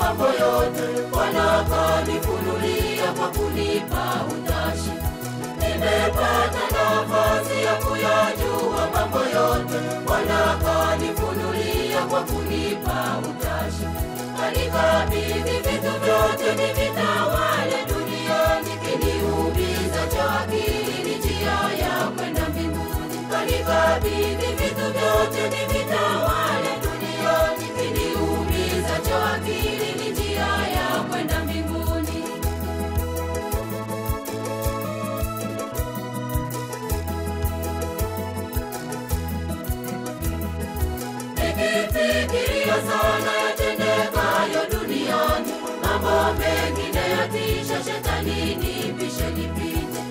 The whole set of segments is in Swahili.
mambo yote, Bwana kanifunulia kwa kunipa utashi. Nimepata nafasi ya kuyajua mambo yote, Bwana kanifunulia kwa kunipa utashi. Kanikabidhi vitu vyote nivitawale duniani, kiniumiza cha akili ni njia ya kwenda mbinguni. Kanikabidhi vitu vyote nivitawale duniani, kiniumiza cha akili ni njia ya kwenda mbinguni. Nikifikiria sana yatendekayo duniani, mambo mengine yatisha, shetani nipishe nipite.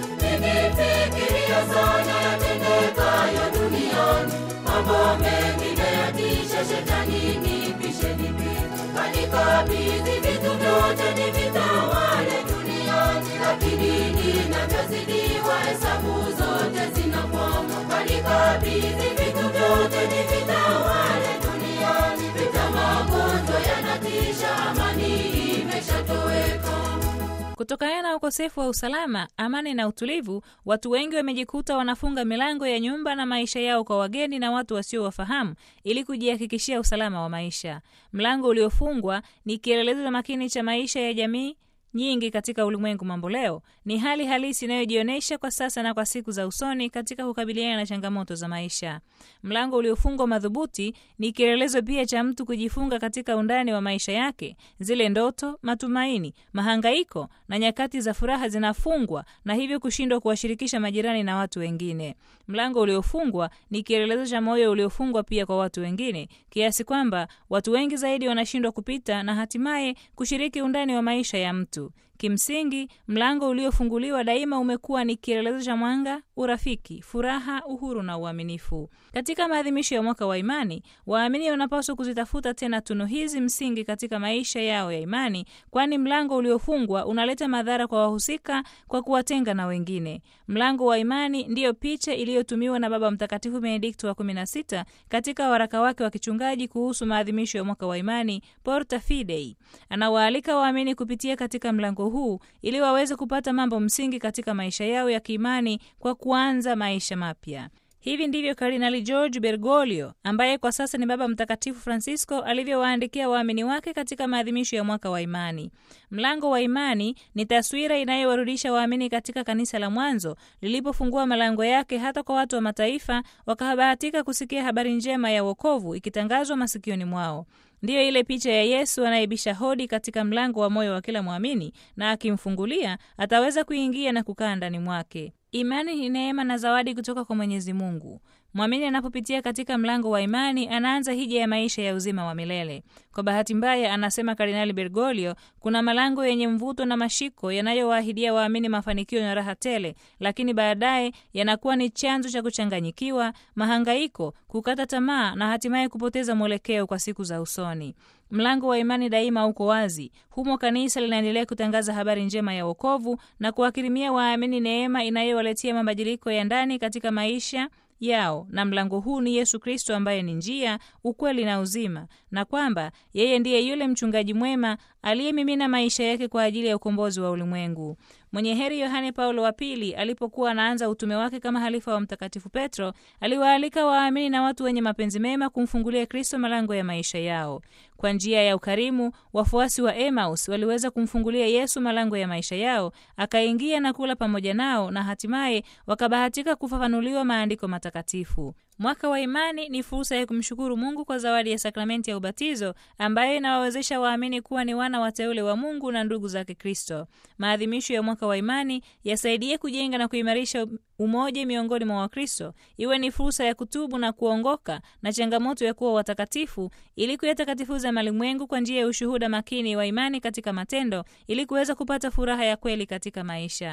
Nikifikiria sana yatendekayo duniani, mambo mengine yatisha, shetani nipishe nipite. Kanikabidhi vitu vyote nivitawale duniani, lakini ninavyozidiwa hesabu zote zinakwama. Kanikabidhi vitu vyote nivitawale duniani, vita magonjwa yanatisha, amani imeshatoweka. Kutokana na ukosefu wa usalama, amani na utulivu, watu wengi wamejikuta wanafunga milango ya nyumba na maisha yao kwa wageni na watu wasiowafahamu ili kujihakikishia usalama wa maisha. Mlango uliofungwa ni kielelezo makini cha maisha ya jamii nyingi katika ulimwengu mambo leo. Ni hali halisi inayojionyesha kwa sasa na kwa siku za usoni katika kukabiliana na changamoto za maisha. Mlango uliofungwa madhubuti ni kielelezo pia cha mtu kujifunga katika undani wa maisha yake. Zile ndoto, matumaini, mahangaiko na nyakati za furaha zinafungwa na hivyo kushindwa kuwashirikisha majirani na watu wengine. Mlango uliofungwa ni kielelezo cha moyo uliofungwa pia kwa watu wengine, kiasi kwamba watu wengi zaidi wanashindwa kupita na hatimaye kushiriki undani wa maisha ya mtu. Kimsingi, mlango uliofunguliwa daima umekuwa ni kielelezo cha mwanga, urafiki, furaha, uhuru na uaminifu. Katika maadhimisho ya mwaka wa imani, waamini wanapaswa kuzitafuta tena tunu hizi msingi katika maisha yao ya imani, kwani mlango uliofungwa unaleta madhara kwa wahusika kwa kuwatenga na wengine. Mlango wa imani ndiyo picha iliyotumiwa na Baba Mtakatifu Benedikto wa 16 katika waraka wake wa kichungaji kuhusu maadhimisho ya mwaka wa imani, Porta Fidei. Anawaalika waamini kupitia katika mlango huu ili waweze kupata mambo msingi katika maisha yao ya kiimani kwa kuanza maisha mapya. Hivi ndivyo Kardinali George Bergoglio ambaye kwa sasa ni Baba Mtakatifu Francisco alivyowaandikia waamini wake katika maadhimisho ya mwaka wa imani. Mlango wa imani ni taswira inayowarudisha waamini katika kanisa la mwanzo lilipofungua malango yake hata kwa watu wa mataifa wakabahatika kusikia habari njema ya wokovu ikitangazwa masikioni mwao. Ndiyo ile picha ya Yesu anayebisha hodi katika mlango wa moyo wa kila mwamini, na akimfungulia ataweza kuingia na kukaa ndani mwake. Imani ni neema na zawadi kutoka kwa Mwenyezi Mungu. Mwamini anapopitia katika mlango wa imani anaanza hija ya maisha ya uzima wa milele. Kwa bahati mbaya, anasema Kardinali Bergoglio, kuna malango yenye mvuto na mashiko yanayowaahidia waamini mafanikio na raha tele, lakini baadaye yanakuwa ni chanzo cha kuchanganyikiwa, mahangaiko, kukata tamaa na hatimaye kupoteza mwelekeo kwa siku za usoni. Mlango wa imani daima uko wazi. Humo kanisa linaendelea kutangaza habari njema ya wokovu na kuwakirimia waamini neema inayowaletea mabadiliko ya ndani katika maisha yao na mlango huu ni Yesu Kristo ambaye ni njia, ukweli na uzima, na kwamba yeye ndiye yule mchungaji mwema aliyemimina maisha yake kwa ajili ya ukombozi wa ulimwengu. Mwenye heri Yohane Paulo wa Pili alipokuwa anaanza utume wake kama halifa wa Mtakatifu Petro, aliwaalika waamini na watu wenye mapenzi mema kumfungulia Kristo malango ya maisha yao. Kwa njia ya ukarimu, wafuasi wa Emmaus waliweza kumfungulia Yesu malango ya maisha yao, akaingia na kula pamoja nao, na hatimaye wakabahatika kufafanuliwa maandiko matakatifu. Mwaka wa imani ni fursa ya kumshukuru Mungu kwa zawadi ya sakramenti ya ubatizo ambayo inawawezesha waamini kuwa ni wana wateule wa Mungu na ndugu zake Kristo. Maadhimisho ya mwaka wa imani yasaidie kujenga na kuimarisha umoja miongoni mwa Wakristo, iwe ni fursa ya kutubu na kuongoka na changamoto ya kuwa watakatifu, ili kuyatakatifuza malimwengu kwa njia ya ushuhuda makini wa imani katika matendo, ili kuweza kupata furaha ya kweli katika maisha.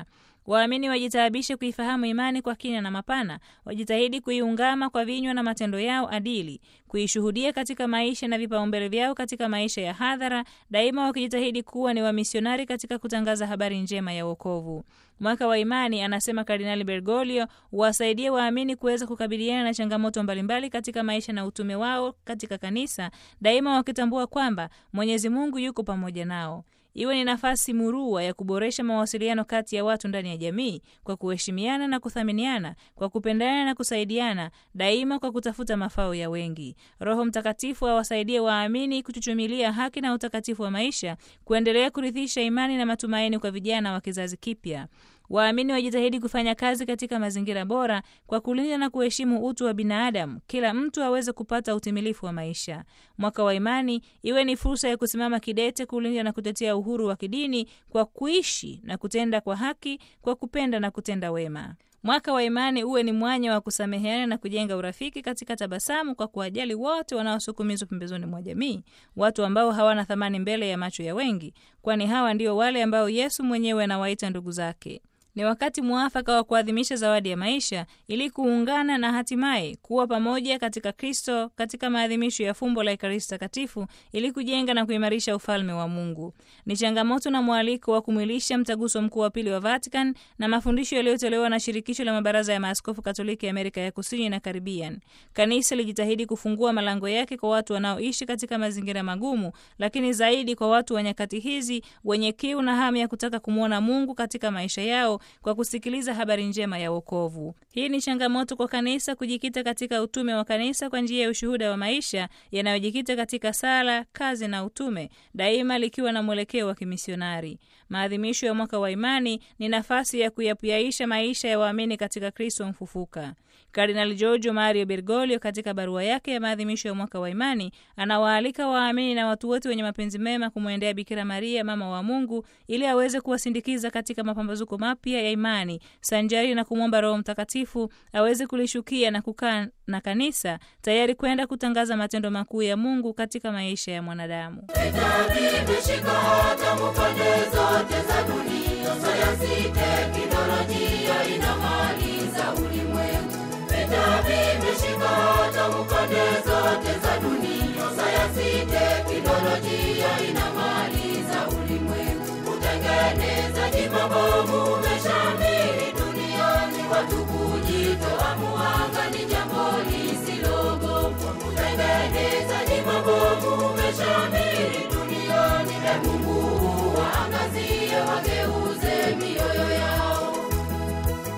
Waamini wajitaabishe kuifahamu imani kwa kina na mapana, wajitahidi kuiungama kwa vinywa na matendo yao adili, kuishuhudia katika maisha na vipaumbele vyao katika maisha ya hadhara, daima wakijitahidi kuwa ni wamisionari katika kutangaza habari njema ya wokovu. Mwaka wa imani, anasema Kardinali Bergoglio, wasaidie waamini kuweza kukabiliana na changamoto mbalimbali katika maisha na utume wao katika kanisa, daima wakitambua kwamba Mwenyezi Mungu yuko pamoja nao. Iwe ni nafasi murua ya kuboresha mawasiliano kati ya watu ndani ya jamii kwa kuheshimiana na kuthaminiana, kwa kupendana na kusaidiana, daima kwa kutafuta mafao ya wengi. Roho Mtakatifu awasaidie waamini kuchuchumilia haki na utakatifu wa maisha, kuendelea kurithisha imani na matumaini kwa vijana wa kizazi kipya. Waamini wajitahidi kufanya kazi katika mazingira bora kwa kulinda na kuheshimu utu wa binadamu, kila mtu aweze kupata utimilifu wa maisha. Mwaka wa imani iwe ni fursa ya kusimama kidete kulinda na kutetea uhuru wa kidini kwa kuishi na kutenda kwa haki, kwa kupenda na kutenda wema. Mwaka wa imani uwe ni mwanya wa kusameheana na kujenga urafiki katika tabasamu, kwa kuwajali wote wanaosukumizwa pembezoni mwa jamii, watu ambao hawana thamani mbele ya macho ya wengi, kwani hawa ndio wale ambao Yesu mwenyewe anawaita ndugu zake. Ni wakati mwafaka wa kuadhimisha zawadi ya maisha ili kuungana na hatimaye kuwa pamoja katika Kristo katika maadhimisho ya fumbo la Ekaristi Takatifu ili kujenga na kuimarisha ufalme wa Mungu. Ni changamoto na mwaliko wa kumwilisha mtaguso mkuu wa pili wa Vatican na mafundisho yaliyotolewa na shirikisho la mabaraza ya maaskofu Katoliki ya Amerika ya Kusini na Karibian. Kanisa lijitahidi kufungua malango yake kwa watu wanaoishi katika mazingira magumu, lakini zaidi kwa watu wa nyakati hizi wenye kiu na hamu ya kutaka kumwona Mungu katika maisha yao kwa kusikiliza habari njema ya wokovu. Hii ni changamoto kwa kanisa kujikita katika utume wa kanisa kwa njia ya ushuhuda wa maisha yanayojikita katika sala, kazi na utume, daima likiwa na mwelekeo wa kimisionari. Maadhimisho ya mwaka wa imani ni nafasi ya kuyapuyaisha maisha ya waamini katika Kristo mfufuka. Kardinali Giorgio Mario Bergoglio katika barua yake ya maadhimisho ya mwaka wa imani anawaalika waamini na watu wote wenye mapenzi mema kumwendea Bikira Maria, mama wa Mungu, ili aweze kuwasindikiza katika mapambazuko mapya ya imani, sanjari na kumwomba Roho Mtakatifu aweze kulishukia na kukaa na kanisa tayari kwenda kutangaza matendo makuu ya Mungu katika maisha ya mwanadamu. Vita vimeshika hatamu pande zote za dunia, sayansi, teknolojia ina